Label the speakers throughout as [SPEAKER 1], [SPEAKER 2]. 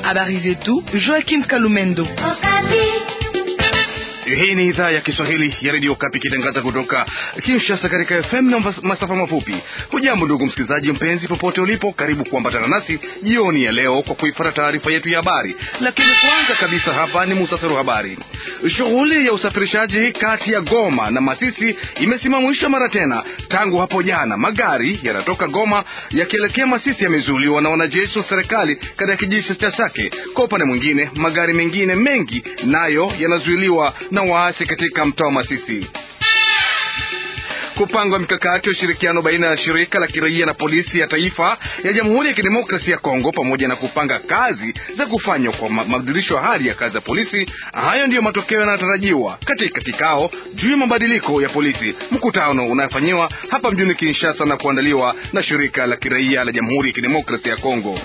[SPEAKER 1] Habari zetu Joakim Kalumendo.
[SPEAKER 2] Hii ni idhaa ya Kiswahili ya redio Kapi ikitangaza kutoka Kinshasa katika FM na masafa mafupi. Hujambo ndugu msikilizaji mpenzi, popote ulipo, karibu kuambatana nasi jioni ya leo kwa kuifuata taarifa yetu ya habari. Lakini kwanza kabisa, hapa ni muhtasari wa habari. Shughuli ya usafirishaji kati ya Goma na Masisi imesimamishwa mara tena tangu hapo jana. Magari yanatoka Goma yakielekea Masisi yamezuiliwa na wanajeshi wa serikali katika kijiji cha Sake. Kwa upande mwingine, magari mengine mengi nayo yanazuiliwa na waasi katika mtaa wa Masisi. Kupangwa mikakati ya ushirikiano baina ya shirika la kiraia na polisi ya taifa ya Jamhuri ya Kidemokrasia ya Kongo, pamoja na kupanga kazi za kufanywa kwa mabadilisho ya hali ya kazi ya polisi. Hayo ndiyo matokeo yanayotarajiwa katika kikao juu ya mabadiliko ya polisi, mkutano unayofanyiwa hapa mjini Kinshasa na kuandaliwa na shirika la kiraia la Jamhuri ya Kidemokrasia ya Kongo.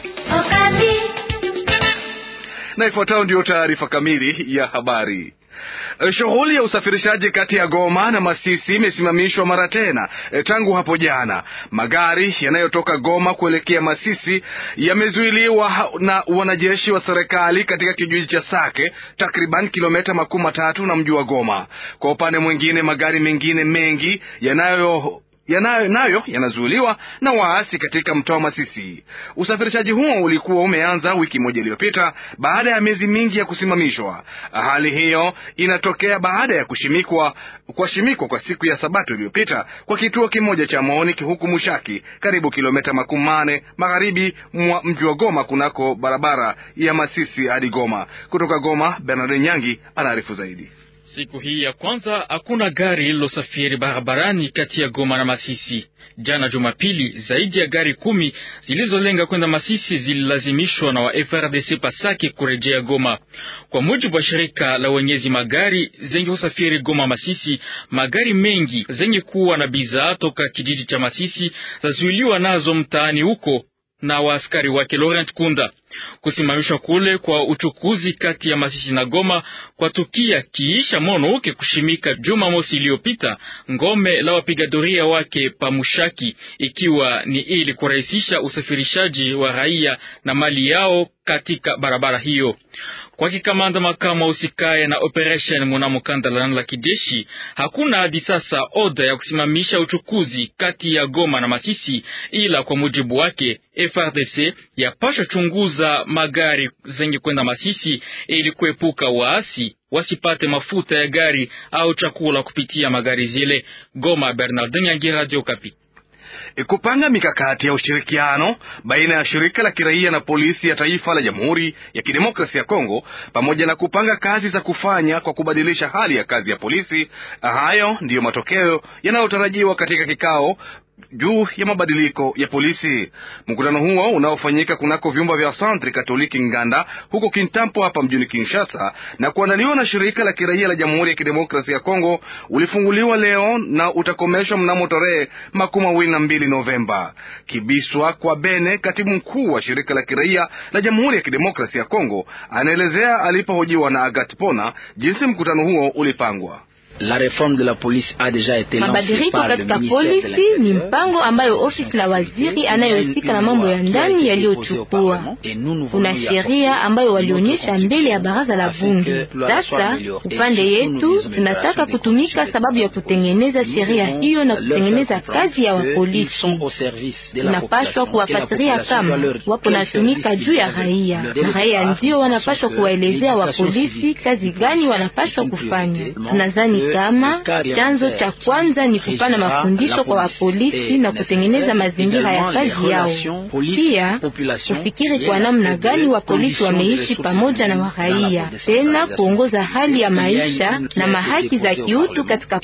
[SPEAKER 2] Na ifuatayo ndiyo taarifa kamili ya habari. Shughuli ya usafirishaji kati ya Goma na Masisi imesimamishwa mara tena tangu hapo jana. Magari yanayotoka Goma kuelekea Masisi yamezuiliwa na wanajeshi wa serikali katika kijiji cha Sake, takriban kilomita makumi matatu na mji wa Goma. Kwa upande mwingine, magari mengine mengi yanayo yanayo nayo yanazuiliwa na waasi katika mtaa wa Masisi. Usafirishaji huo ulikuwa umeanza wiki moja iliyopita baada ya miezi mingi ya kusimamishwa. Hali hiyo inatokea baada ya kushimikwa kushimikwa kwa siku ya Sabato iliyopita kwa kituo kimoja cha maoni huku Mushaki, karibu kilomita makumi mane magharibi mwa mji wa Goma, kunako barabara ya Masisi hadi Goma. Kutoka Goma, Bernard Nyangi anaarifu zaidi.
[SPEAKER 3] Siku hii ya kwanza hakuna gari lililosafiri barabarani kati ya Goma na Masisi. Jana Jumapili, zaidi ya gari kumi zilizolenga kwenda Masisi zililazimishwa na wa FRDC Pasake kurejea Goma. Kwa mujibu wa shirika la wenyezi magari zenye kusafiri Goma Masisi, magari mengi zenye kuwa na bidhaa toka kijiji cha Masisi zazuiliwa nazo mtaani huko na waaskari wake Laurent Kunda. Kusimamishwa kule kwa uchukuzi kati ya Masisi na Goma kwa tukia kiisha Monouke kushimika juma mosi iliyopita ngome la wapiga doria wake Pamushaki, ikiwa ni ili kurahisisha usafirishaji wa raia na mali yao katika barabara hiyo. Kwa kikamanda makamu usikaye na operation mnamo kanda la kijeshi, hakuna hadi sasa oda ya kusimamisha uchukuzi kati ya Goma na Masisi, ila kwa mujibu wake FRDC yapasha chunguza magari zenye kwenda Masisi ili kuepuka waasi wasipate mafuta ya gari au chakula kupitia magari zile. Goma, Bernardin Yangi, Radio Kapi.
[SPEAKER 2] Kupanga mikakati ya ushirikiano baina ya shirika la kiraia na polisi ya taifa la Jamhuri ya Kidemokrasia ya Kongo pamoja na kupanga kazi za kufanya kwa kubadilisha hali ya kazi ya polisi. Hayo ndiyo matokeo yanayotarajiwa katika kikao juu ya mabadiliko ya polisi. Mkutano huo unaofanyika kunako vyumba vya Santri Katoliki Nganda huko Kintampo hapa mjini Kinshasa na kuandaliwa na shirika la kiraia la Jamhuri ya Kidemokrasia ya Kongo ulifunguliwa leo na utakomeshwa mnamo tarehe makumi mawili na mbili Novemba. Kibiswa kwa Bene, katibu mkuu wa shirika la kiraia la Jamhuri ya Kidemokrasia ya Kongo, anaelezea alipohojiwa na Agat Pona jinsi mkutano huo ulipangwa.
[SPEAKER 4] La reforme de la police a deja été
[SPEAKER 5] mabadiliko katika polisi ni mpango ambayo ofisi la waziri anayohusika na mambo ya ndani yaliyochukua. Kuna sheria ambayo walionyesha mbele ya baraza la bunge. Sasa upande yetu tunataka kutumika sababu ya kutengeneza sheria hiyo na kutengeneza kazi ya wapolisi. Tunapashwa kuwafatiria kama wapo natumika juu ya raia, na raia ndio wanapashwa kuwaelezea wapolisi kazi gani wanapashwa kufanya. Tunazani kama chanzo cha kwanza ni kupana mafundisho kwa wapolisi na kutengeneza mazingira ya kazi yao, pia kufikiri kwa namna gani wapolisi wameishi pamoja na waraia, tena kuongoza hali ya maisha na mahaki za kiutu katika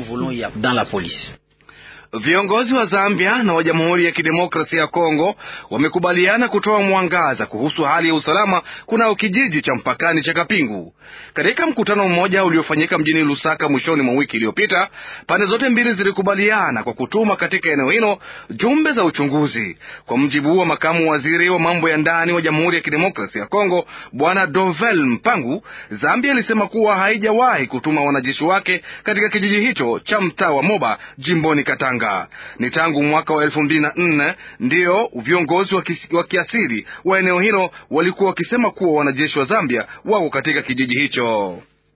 [SPEAKER 5] polisi.
[SPEAKER 2] Viongozi wa Zambia na wa Jamhuri ya Kidemokrasia ya Kongo wamekubaliana kutoa mwangaza kuhusu hali ya usalama kunao kijiji cha mpakani cha Kapingu. Katika mkutano mmoja uliofanyika mjini Lusaka mwishoni mwa wiki iliyopita, pande zote mbili zilikubaliana kwa kutuma katika eneo hilo jumbe za uchunguzi. Kwa mjibu wa makamu waziri wa mambo ya ndani wa Jamhuri ya Kidemokrasia ya Kongo, Bwana Dovel Mpangu, Zambia ilisema kuwa haijawahi kutuma wanajeshi wake katika kijiji hicho cha mtaa wa Moba jimboni Katanga. Katanga. Ni tangu mwaka wa elfu mbili na nne ndiyo viongozi wa kiasili wa eneo hilo walikuwa wakisema kuwa wanajeshi wa Zambia wako katika kijiji hicho.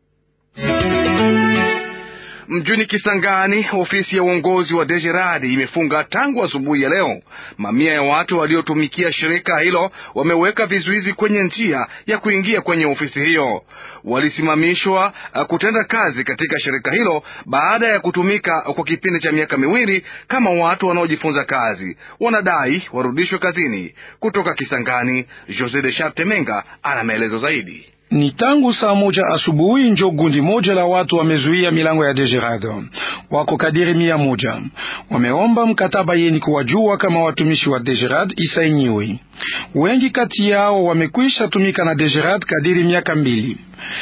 [SPEAKER 2] Mjini Kisangani, ofisi ya uongozi wa Dejeradi imefunga tangu asubuhi ya leo. Mamia ya watu waliotumikia shirika hilo wameweka vizuizi kwenye njia ya kuingia kwenye ofisi hiyo. Walisimamishwa kutenda kazi katika shirika hilo baada ya kutumika kwa kipindi cha miaka miwili kama watu wanaojifunza kazi. Wanadai warudishwe kazini. Kutoka Kisangani, Jose de Charte Menga ana maelezo zaidi.
[SPEAKER 6] Ni tangu saa moja asubuhi njo gundi moja la watu wamezuia milango ya Dejerado, wako kadiri mia moja. Wameomba mkataba yeni kuwajua kama watumishi wa Dejerad isainiwe. Wengi kati yao wamekwisha tumika na Dejerad kadiri miaka mbili.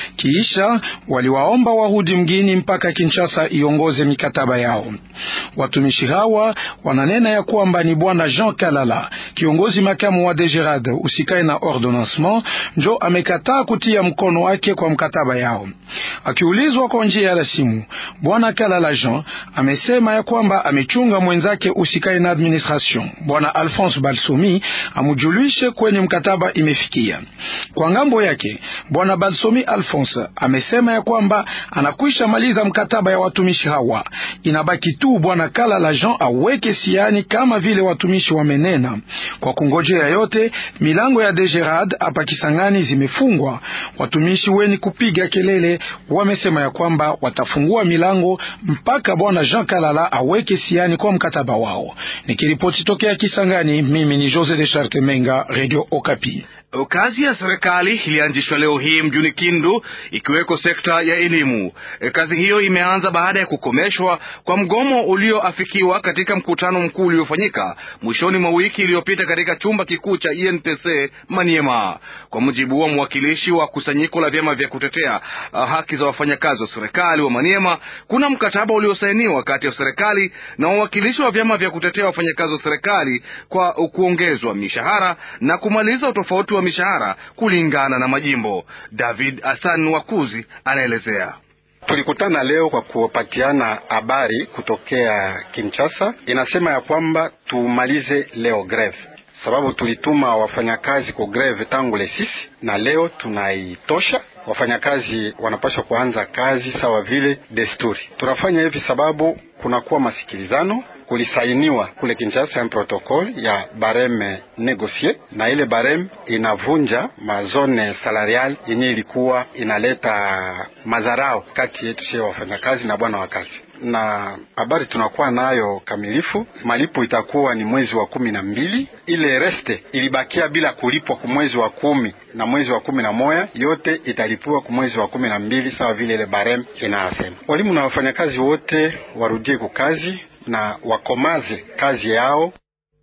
[SPEAKER 6] Kiisha waliwaomba warudi mgini mpaka Kinshasa iongoze mikataba yao. Watumishi hawa wananena ya kwamba ni bwana Jean Kalala, kiongozi makamu wa Degerad usikae na ordonnancement, njo amekataa kutia mkono wake kwa mkataba yao. Akiulizwa kwa njia ya simu, bwana Kalala Jean amesema ya kwamba amechunga mwenzake usikae na administration, bwana Alphonse Balsomi amujulishe kwenye mkataba imefikia. Kwa ngambo yake bwana Balsomi Alphonse amesema ya kwamba anakwisha maliza mkataba ya watumishi hawa, inabaki tu bwana Kalala Jean aweke siani kama vile watumishi wamenena. Kwa kungojea yote, milango ya Degerad hapa Kisangani zimefungwa. Watumishi weni kupiga kelele wamesema ya kwamba watafungua milango mpaka bwana Jean Kalala aweke siani kwa mkataba wao. Nikiripoti tokea Kisangani, mimi ni Jose de Charte Menga, Radio Okapi.
[SPEAKER 2] Kazi ya serikali ilianzishwa leo hii mjini Kindu ikiweko sekta ya elimu. Kazi hiyo imeanza baada ya kukomeshwa kwa mgomo ulioafikiwa katika mkutano mkuu uliofanyika mwishoni mwa wiki iliyopita katika chumba kikuu cha INPC Maniema. Kwa mujibu wa mwakilishi wa kusanyiko la vyama vya kutetea haki za wafanyakazi wa serikali wa Maniema, kuna mkataba uliosainiwa kati ya serikali na wawakilishi wa vyama vya kutetea wafanyakazi wa serikali kwa kuongezwa mishahara na kumaliza utofauti wa mishahara kulingana na majimbo. David Hassan Wakuzi anaelezea.
[SPEAKER 7] Tulikutana leo kwa kupatiana habari kutokea Kinshasa, inasema ya kwamba tumalize leo greve, sababu tulituma wafanyakazi kwa greve tangu le sisi, na leo tunaitosha. Wafanyakazi wanapaswa kuanza kazi sawa vile desturi. Tunafanya hivi sababu kunakuwa masikilizano kulisainiwa kule Kinshasa ya protokol ya bareme negosie, na ile bareme inavunja mazone salarial yenye ilikuwa inaleta madharau kati yetu sie wafanyakazi na bwana wa kazi. Na habari tunakuwa nayo kamilifu, malipo itakuwa ni mwezi wa kumi na mbili. Ile reste ilibakia bila kulipwa ku mwezi wa kumi na mwezi wa kumi na moya, yote italipiwa ku mwezi wa kumi na mbili sawa vile ile bareme inasema. Walimu na wafanyakazi wote warudie kukazi na wakomaze kazi yao.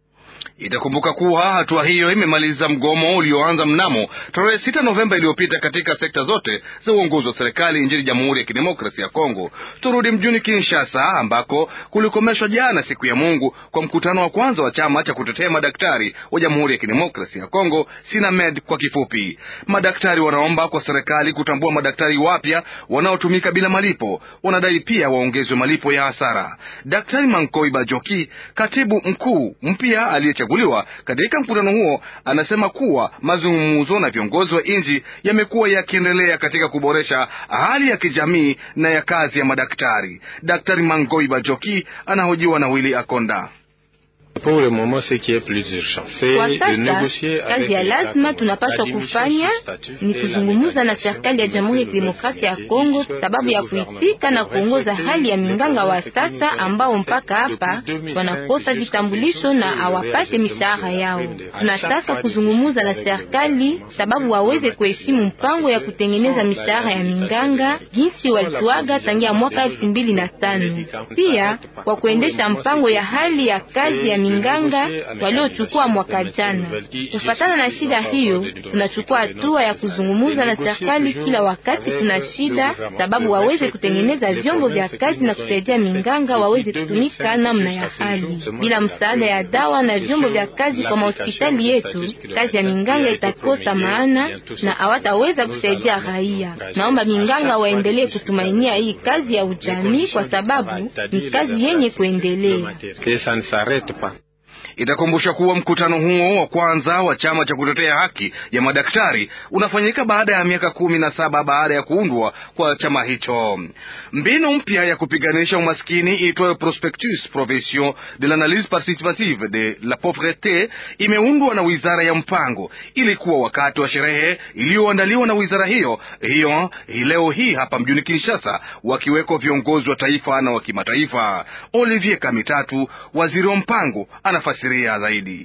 [SPEAKER 2] Itakumbuka kuwa hatua hiyo imemaliza mgomo ulioanza mnamo tarehe sita Novemba iliyopita katika sekta zote za uongozi wa serikali nchini Jamhuri ya Kidemokrasia ya Kongo. Turudi mjini Kinshasa ambako kulikomeshwa jana siku ya Mungu kwa mkutano wa kwanza wa chama cha kutetea madaktari wa Jamhuri ya Kidemokrasia ya Kongo, SINAMED kwa kifupi. Madaktari wanaomba kwa serikali kutambua madaktari wapya wanaotumika bila malipo. Wanadai pia waongezwe malipo ya hasara. Daktari Mankoi Bajoki, katibu mkuu mpya aliyechaguliwa katika mkutano huo, anasema kuwa mazungumzo na viongozi wa nchi yamekuwa yakiendelea katika kuboresha hali ya kijamii na ya kazi ya madaktari. Daktari Mangoi Bajoki anahojiwa na Willy Akonda.
[SPEAKER 5] Kwa sasa kazi ya lazima tunapaswa kufanya ni kuzungumza na serikali ya Jamhuri ya Kidemokrasia ya Kongo sababu ya kuitika na kuongoza hali ya minganga wa sasa ambao mpaka hapa wanakosa vitambulisho na hawapate mishahara yao. Tunataka kuzungumza na serikali sababu waweze kuheshimu mpango ya kutengeneza mishahara ya minganga jinsi walituaga tangia mwaka elfu mbili na tano pia kwa kuendesha mpango ya hali ya kazi ya minganga waliochukua mwaka jana. Kufatana na shida hiyo, tunachukua hatua ya kuzungumuza na serikali kila wakati kuna shida, sababu waweze kutengeneza vyombo vya kazi na kusaidia minganga waweze kutumika namna ya hali. Bila msaada ya dawa na vyombo vya kazi kwa mahospitali yetu, kazi ya minganga itakosa maana na hawataweza kusaidia raia. Naomba minganga waendelee kutumainia hii kazi ya ujamii kwa sababu ni kazi yenye kuendelea.
[SPEAKER 2] Itakumbusha kuwa mkutano huo wa kwanza wa chama cha kutetea haki ya madaktari unafanyika baada ya miaka kumi na saba baada ya kuundwa kwa chama hicho. Mbinu mpya ya kupiganisha umaskini iitwayo Prospectus Profession de l'analyse participative de la pauvreté imeundwa na wizara ya mpango. Ilikuwa wakati wa sherehe iliyoandaliwa na wizara hiyo hiyo hii leo hii hapa mjini Kinshasa, wakiwekwa viongozi wa taifa na wa kimataifa. Olivier Kamitatu, waziri wa mpango, anafasi zaidi.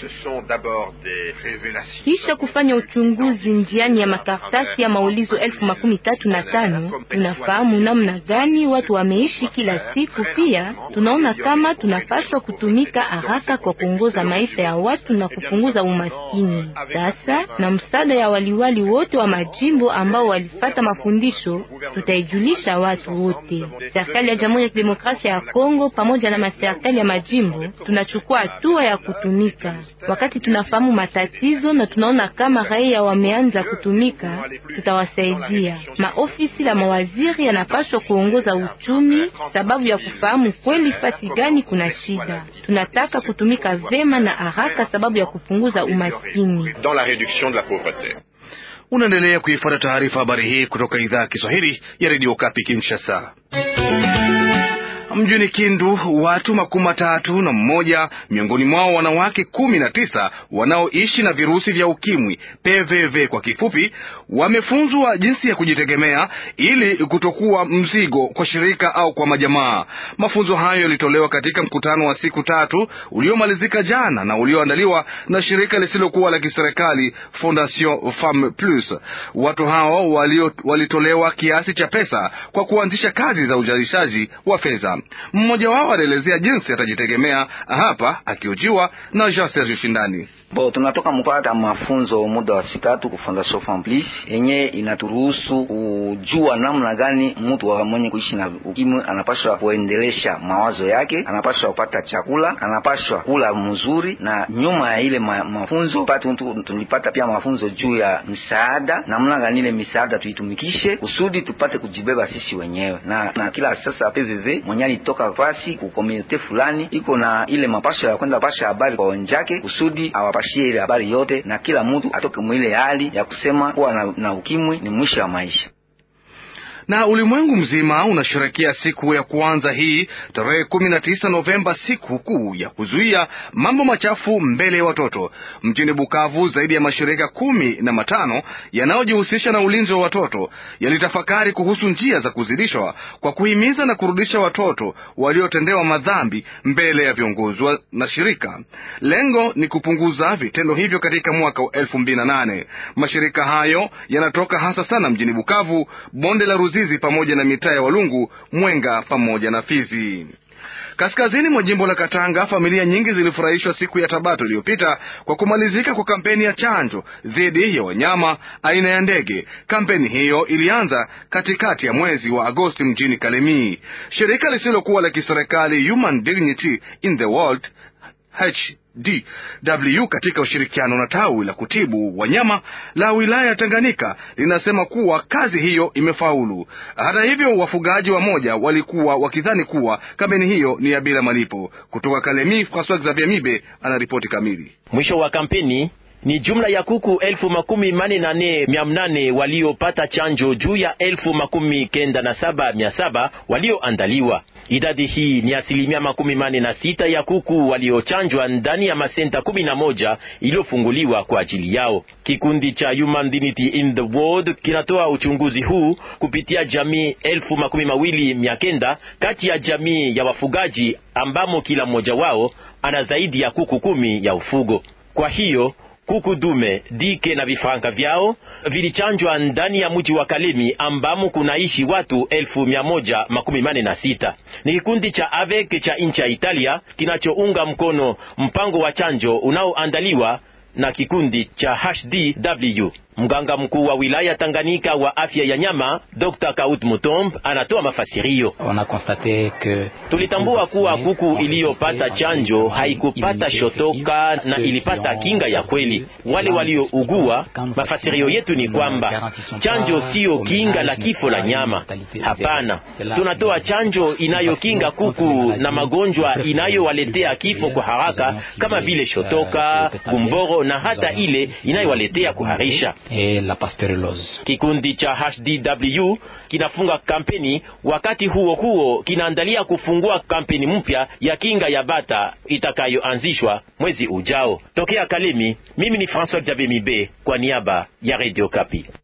[SPEAKER 5] Kisha kufanya uchunguzi njiani ya makaratasi ya maulizo elfu makumi tatu na tano tunafahamu namna gani watu wameishi kila siku. Pia tunaona kama tunapaswa kutumika haraka kwa kuongoza maisha ya watu na kupunguza umaskini. Sasa na msaada ya waliwali wote wa majimbo ambao walifata mafundisho, tutaijulisha watu wote. Serikali ya Jamhuri ya Kidemokrasia ya Kongo pamoja na maserikali ya majimbo tunachukua hatua ya kutumika wakati tunafahamu matatizo na tunaona kama raia wameanza kutumika, tutawasaidia. Maofisi la mawaziri yanapaswa kuongoza uchumi sababu ya kufahamu kweli fasi gani kuna shida. Tunataka kutumika vema na haraka sababu ya kupunguza umaskini.
[SPEAKER 2] Unaendelea kuifuata taarifa habari hii kutoka idhaa ya Kiswahili ya redio Kapi Kinshasa. Mjini Kindu watu makumi matatu na mmoja miongoni mwao wanawake kumi na tisa wanaoishi na virusi vya ukimwi PVV kwa kifupi, wamefunzwa jinsi ya kujitegemea ili kutokuwa mzigo kwa shirika au kwa majamaa. Mafunzo hayo yalitolewa katika mkutano wa siku tatu uliomalizika jana na ulioandaliwa na shirika lisilokuwa la kiserikali Fondation Femme Plus. Watu hao walio, walitolewa kiasi cha pesa kwa kuanzisha kazi za uzalishaji wa fedha. Mmoja wao alielezea jinsi atajitegemea hapa, akiojiwa na Jean Serge Shindani.
[SPEAKER 8] Bo, tunatoka mpata mafunzo muda wa siku tatu ku Fondation Femme Plus yenye inaturuhusu kujua namna gani mtu wa mwenye kuishi na ukimwi anapaswa kuendelesha mawazo yake, anapaswa kupata chakula, anapaswa kula mzuri. Na nyuma ya ile ma, mafunzo patu, tulipata pia mafunzo juu ya msaada, namna gani ile misaada tuitumikishe kusudi tupate kujibeba sisi wenyewe. Na, na kila sasa PVV mwenye alitoka fasi ku komunite fulani iko na ile mapasho ya kwenda pasha habari kwa wenzake kusudi awapashie ile habari yote, na kila mtu atoke mwile hali ya kusema kuwa na, na ukimwi ni mwisho wa maisha
[SPEAKER 2] na ulimwengu mzima unasherekea siku ya kwanza hii tarehe kumi na tisa Novemba, siku kuu ya kuzuia mambo machafu mbele ya watoto. Mjini Bukavu, zaidi ya mashirika kumi na matano yanayojihusisha na ulinzi wa watoto yalitafakari kuhusu njia za kuzidishwa kwa kuhimiza na kurudisha watoto waliotendewa madhambi mbele ya viongozi na shirika. Lengo ni kupunguza vitendo hivyo katika mwaka wa elfu mbili na nane. Mashirika hayo yanatoka hasa sana mjini Bukavu, bonde la Ruzizi pamoja na mitaa ya Walungu, Mwenga pamoja na Fizi. Kaskazini mwa jimbo la Katanga, familia nyingi zilifurahishwa siku ya Sabato iliyopita kwa kumalizika kwa kampeni ya chanjo dhidi ya wanyama aina ya ndege. Kampeni hiyo ilianza katikati ya mwezi wa Agosti mjini Kalemie. Shirika lisilokuwa la kiserikali Human Dignity in the World HDW katika ushirikiano na tawi la kutibu wanyama la wilaya ya Tanganyika linasema kuwa kazi hiyo imefaulu. Hata hivyo, wafugaji wamoja walikuwa wakidhani kuwa kampeni hiyo ni ya bila malipo. Kutoka Kalemi, Francois Xavier Mibe anaripoti kamili.
[SPEAKER 9] Mwisho wa kampeni ni jumla ya kuku elfu makumi mane na nne mia mnane waliopata chanjo juu ya elfu makumi kenda na saba mia saba walioandaliwa. Idadi hii ni asilimia makumi mane na sita ya kuku waliochanjwa ndani ya masenta kumi na moja iliyofunguliwa kwa ajili yao. Kikundi cha Human Dignity in the World kinatoa uchunguzi huu kupitia jamii elfu makumi mawili mia kenda kati ya jamii ya wafugaji ambamo kila mmoja wao ana zaidi ya kuku kumi ya ufugo. Kwa hiyo kuku dume, dike na vifaranga vyao vilichanjwa ndani ya mji wa Kalemi ambamo kunaishi watu elfu mia moja makumi mane na sita. Ni kikundi cha AVEC cha nchi ya Italia kinachounga mkono mpango wa chanjo unaoandaliwa na kikundi cha HDW. Mganga mkuu wa wilaya Tanganyika wa afya ya nyama Dr. Kaut Mutomb anatoa mafasirio. Tulitambua kuwa kuku iliyopata chanjo haikupata shotoka na ilipata kinga ya kweli. Wale waliougua, mafasirio yetu ni kwamba chanjo siyo kinga la kifo la nyama. Hapana, tunatoa chanjo inayokinga kuku na magonjwa inayowaletea kifo kwa haraka kama vile shotoka, gumboro na hata ile inayowaletea kuharisha.
[SPEAKER 10] Et la pasteurellose.
[SPEAKER 9] Kikundi cha HDW kinafunga kampeni, wakati huo huo kinaandalia kufungua kampeni mpya ya kinga ya bata itakayoanzishwa mwezi ujao. Tokea Kalemi, mimi ni François Jabemibe kwa niaba ya Radio Kapi.